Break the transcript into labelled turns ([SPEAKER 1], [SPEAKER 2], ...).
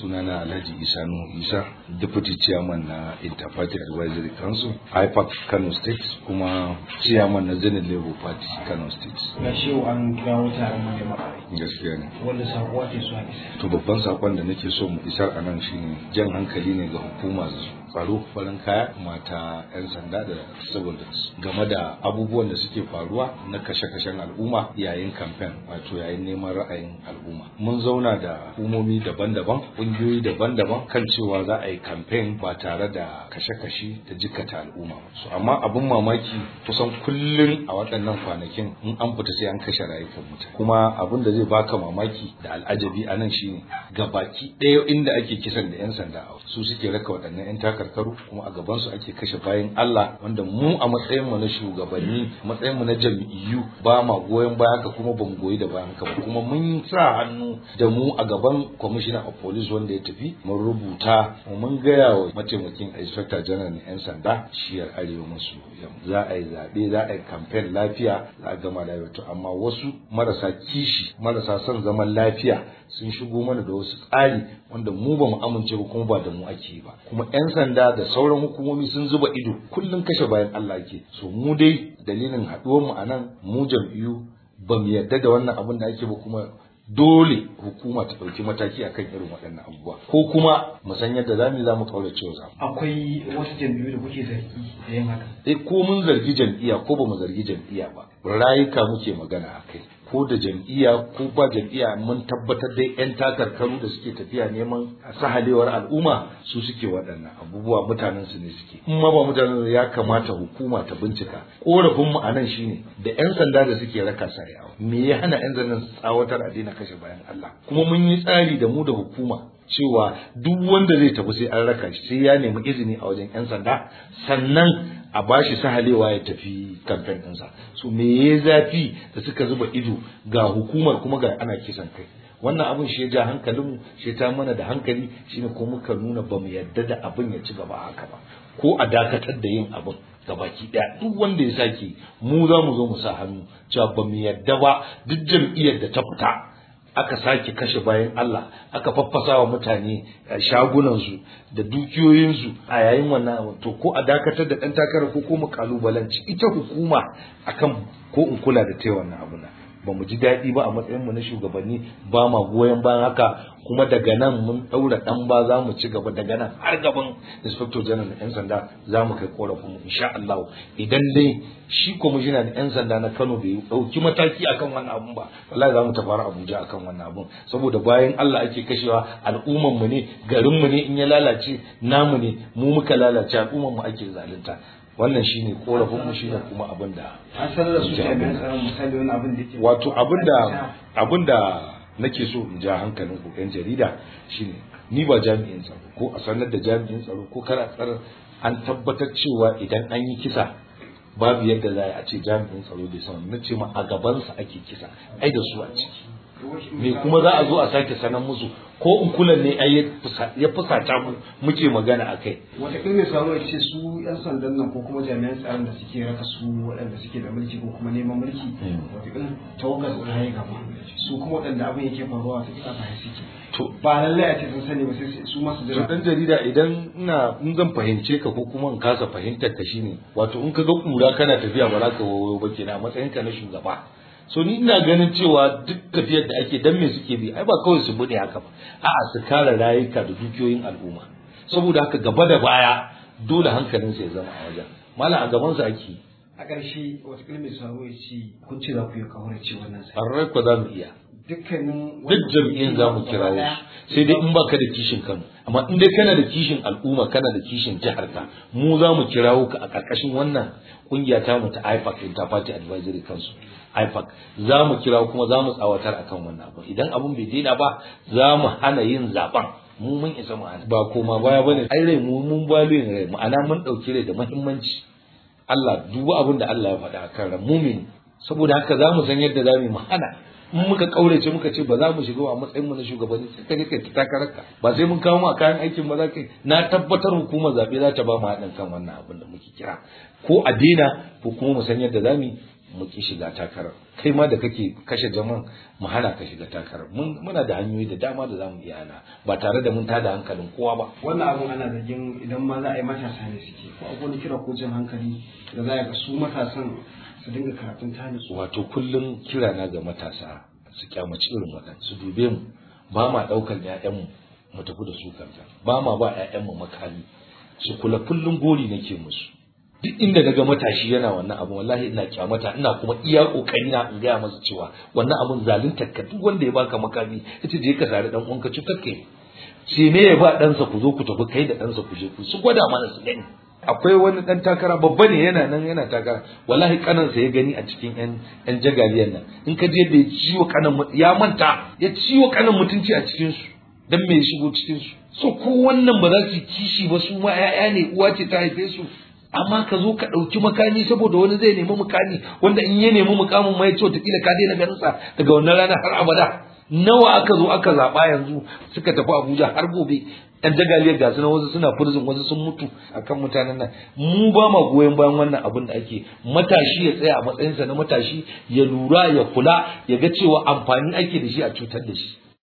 [SPEAKER 1] sunana Alhaji Isa Nuhu Isa deputy chairman na Interparty Advisory Council IPAC Kano State kuma chairman na Zenith Labour Party Kano State
[SPEAKER 2] ga shi an kirawo taron manema
[SPEAKER 1] gaskiya ne
[SPEAKER 2] wanda sako ake so a isa
[SPEAKER 1] to babban sakon da nake so mu isar a nan shine jan hankali ne ga hukumar tsaro farin kaya mata 'yan sanda da civil game da abubuwan da suke faruwa na kashe-kashen al'umma yayin kamfen wato yayin neman ra'ayin al'umma mun zauna da hukumomi daban-daban ƙungiyoyi daban-daban kan cewa za a yi kamfen ba tare da kashe-kashe da jikata al'umma so amma abin mamaki kusan kullum a waɗannan kwanakin in an fita sai an kashe rayukan mutane kuma abin da zai baka mamaki da al'ajabi a nan shine gabaki ɗaya inda ake kisan da 'yan sanda su suke raka waɗannan 'yan takarkaru kuma a gaban su ake kashe bayan Allah wanda mu a matsayin mu na shugabanni a matsayin mu na jam'iyyu ba ma goyon baya ka kuma bamu goyi da bayan ka ba kuma mun sa hannu da mu a gaban commissioner of police wanda ya tafi mun rubuta mun gaya wa mataimakin inspector general na 'yan sanda shiyar arewa masu yamma za a yi zaɓe za a yi campaign lafiya za a gama lafiya to amma wasu marasa kishi marasa son zaman lafiya sun shigo mana da wasu tsari wanda mu ba mu amince ba kuma ba da mu ake yi ba kuma 'yan sanda da sauran hukumomi sun zuba ido kullum kashe bayan Allah ke so mu dai dalilin haɗuwar mu anan mu jam'iyyu ba mu yarda da wannan abin da ake ba kuma dole hukuma ta ɗauki mataki akan irin waɗannan abubuwa ko kuma mu san yadda za mu za mu kaura cewa za
[SPEAKER 2] akwai wasu jam'iyyu da kuke zargi da yin haka
[SPEAKER 1] eh ko mun zargi jam'iyya ko ba mu zargi jam'iyya ba rayuka muke magana a kai ko da jam'iyya ko ba jam'iyya mun tabbatar dai yan takarkaru da suke tafiya neman sahalewar al'umma su suke waɗannan abubuwa mutanen su ne suke in ma ba mutanen ya kamata hukuma ta bincika korafin mu anan shine da yan sanda da suke raka sa yawo me ya hana yan zannan su tsawatar a daina kashe bayan Allah kuma mun yi tsari da mu da hukuma cewa duk wanda zai tafi sai an raka shi sai ya nemi izini a wajen yan sanda sannan a bashi sahalewa ya tafi kamfen ɗinsa so me ya zafi da suka zuba ido ga hukumar kuma ga ana kisan kai wannan abin shi ya ja hankalin shi ta mana da hankali shine ko muka nuna ba mu yadda da abin ya ci gaba haka ba ko a dakatar da yin abin gabaki daya duk wanda ya sake mu za mu zo mu sa hannu cewa ba mu yadda ba duk jam'iyyar da ta fita aka sake kashe bayan Allah aka faffasa wa mutane shagunansu da dukiyoyinsu a yayin wannan to ko a dakatar da ɗan takarar ko kuma kalubalanci ita hukuma akan ko in kula da ta wannan abu na ba mu ji daɗi ba a matsayin mu na shugabanni ba ma goyon bayan haka kuma daga nan mun ɗaura ɗan ba za mu ci gaba daga nan har gaban inspector general na 'yan sanda za mu kai korafin mu insha Allah idan dai shi kwamishina na 'yan sanda na Kano bai ɗauki mataki akan wannan abun ba wallahi za mu tafi Abuja akan wannan abun saboda bayan Allah ake kashewa al'umman mu ne garin mu ne in ya lalace namu ne mu muka lalace al'umman mu ake zalunta wannan shine korafin mu shine kuma abin da
[SPEAKER 2] an sanar da su jami'an tsaron misali wani abin da yake
[SPEAKER 1] wato abin da abin da nake so in ja hankalin ku yan jarida shine ni ba jami'in tsaro ko a sanar da jami'in tsaro ko kar a tsara an tabbatar cewa idan an yi kisa babu yadda za a ce jami'in tsaro bai san na ce ma a gabansa ake kisa ai da su a ciki me kuma za a zo a sake sanar musu ko in kulan ne ai ya fusata mu muke magana akai
[SPEAKER 2] wataƙila mai samu ya ce su 'yan sandan nan ko kuma jami'an tsaron da suke raka su waɗanda suke da mulki ko kuma neman mulki wataƙila tawagar su ya gaba su kuma waɗanda abin yake faruwa wataƙila ba ya suke
[SPEAKER 1] to
[SPEAKER 2] ba lallai a ce sun sani ba sai su masu
[SPEAKER 1] to
[SPEAKER 2] jira
[SPEAKER 1] dan jarida idan ina in zan fahimce ka ko kuma in kasa fahimtar ka shine wato in ka ga kura kana tafiya ba za ka wayo ba kenan a matsayin ka na shugaba so ni ina ganin cewa duk tafiyar da ake dan me suke bi ai ba kawai su bude haka ba a'a su kare rayuka da dukiyoyin al'umma saboda haka gaba da baya dole hankalin ya zama a wajen malam a gaban sa ake
[SPEAKER 2] a ƙarshe wataƙila mai samu ya ce kun ce za ku yi kaurace wannan sai
[SPEAKER 1] farrai ko za mu iya
[SPEAKER 2] dukkanin
[SPEAKER 1] duk jam'iyyar za mu kira su sai dai in baka da kishin Kano amma in dai kana da kishin al'umma kana da kishin jihar ka mu za mu kirawo ka a ƙarƙashin wannan kungiya ta mu ta IPAC Interparty Advisory Council IPAC za mu kirawo kuma za mu tsawatar akan wannan abu idan abun bai daina ba za mu hana yin zaben mu mun isa mu hana ba koma baya bane ai rai mu mun baluyin rai ma'ana mun dauki rai da muhimmanci Allah duba abin da Allah ya faɗa akan ran mumin saboda haka za mu san yadda za mu hana in muka kaurace muka ce ba za mu shiga a matsayin mu na shugabanni sai ka je kai ta takararka ba sai mun kawo mu a kayan aikin ba za ka na tabbatar hukumar zabe za ta ba mu haɗin kan wannan abin da muke kira ko a daina ko kuma mu san yadda za mu mu ki shiga takarar kai ma da kake kashe jaman mu hana ka shiga takarar mun muna da hanyoyi da dama da zamu iya hana ba tare da mun tada hankalin kowa ba
[SPEAKER 2] wannan abun ana zargin idan ma za a yi matasa ne suke ko akwai wani kira ko jin hankali da za a ga su matasan su dinga karatun tani
[SPEAKER 1] wato kullum kira na ga matasa su kyamaci irin waɗanda su dube mu ba ma ɗaukar ƴaƴanmu mu tafi da su kanta ba ma ba ƴaƴanmu makami su kula kullum gori nake musu duk inda daga matashi yana wannan abu wallahi ina kyamata ina kuma iya kokari na in gaya masa cewa wannan abun zalunta ka duk wanda ya baka makami yace je ka sare dan uwanka cutar kai ce ne ya ba ɗansa ku zo ku tafi kai da ɗansa ku je ku su gwada mana su gani akwai wani dan takara babba ne yana nan yana takara wallahi kanansa ya gani a cikin yan yan jagaliyan nan in ka je da ya ciwo kanan ya manta ya ciwo kanan mutunci a cikin su dan me ya shigo cikin su so ko wannan ba za su kishi ba su ma ƴaƴa ne uwa ce ta haife su amma ka zo ka ɗauki makami saboda wani zai nemi mukami wanda in ya nemi mukamin ma ya ce wataƙila ka daina ganin sa daga wannan rana har abada nawa aka zo aka zaɓa yanzu suka tafi Abuja har gobe yan jagaliyar gasu na wasu suna furzin wasu sun mutu akan mutanen nan mu ba ma goyon bayan wannan abin da ake matashi ya tsaya a matsayinsa na matashi ya lura ya kula ya ga cewa amfani ake da shi a cutar da shi